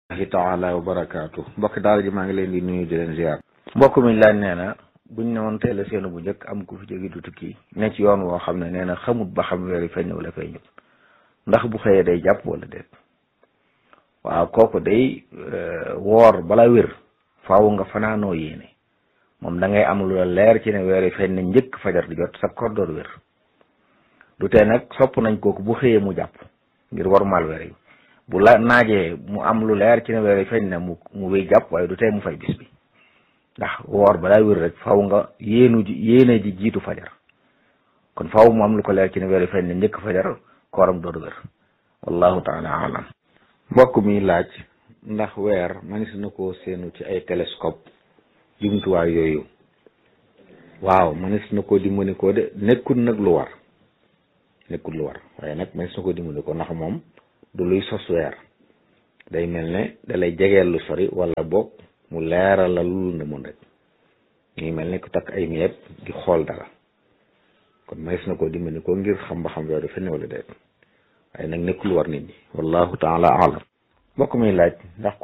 ahi taala wa barakaatu mbokki daal ji maa ngi leen di nuyu di leen ziar mbokk mi laaj nee na buñ ne woon teel a seenu bu njëkk am ku fi jóge du tukki ne ci yoon woo xam ne nee na xamut ba xam weer yi feeñ wala feeñut ndax bu xëyee day jàpp wala déet waaw kooku day woor bala wér faaw nga fanaanoo yéene moom da ngay am lu la leer ci ne weer yi feeñ na njëkk fajar di jot sa koor door wér du tee nag sopp nañ kooku bu xëyee mu jàpp ngir warmaal weer yi bu la naajee mu am lu leer ci ne weer yi feeñ na mu mu wéy jàpp waaye du tee mu fay bis bi ndax woor balaa wér rek faw nga yéenu ji yéene ji jiitu fajar kon faw mu am lu ko leer ci ne weer yi feeñ na njëkk fajar kooram door wér wallahu taala alam mbokk mi laaj ndax weer manis na koo seenu ci ay télescope jumtuwaay yooyu waaw manis na koo dimbali ko de nekkul nag lu war nekkul lu war waaye nag manis na koo dimbali ko ndax moom du luy sos weer day mel ne dalay jegeel lu sori wala boog mu leeral la lu ne mun rek ngi mel ne ku takk ay miyeeb di xool dara kon manis na koo dimbali ko ngir xam ba xam weer dafa ne wala déet waaye nag nekkul war nit ñi wallahu taala alam mbokk mi laaj ndax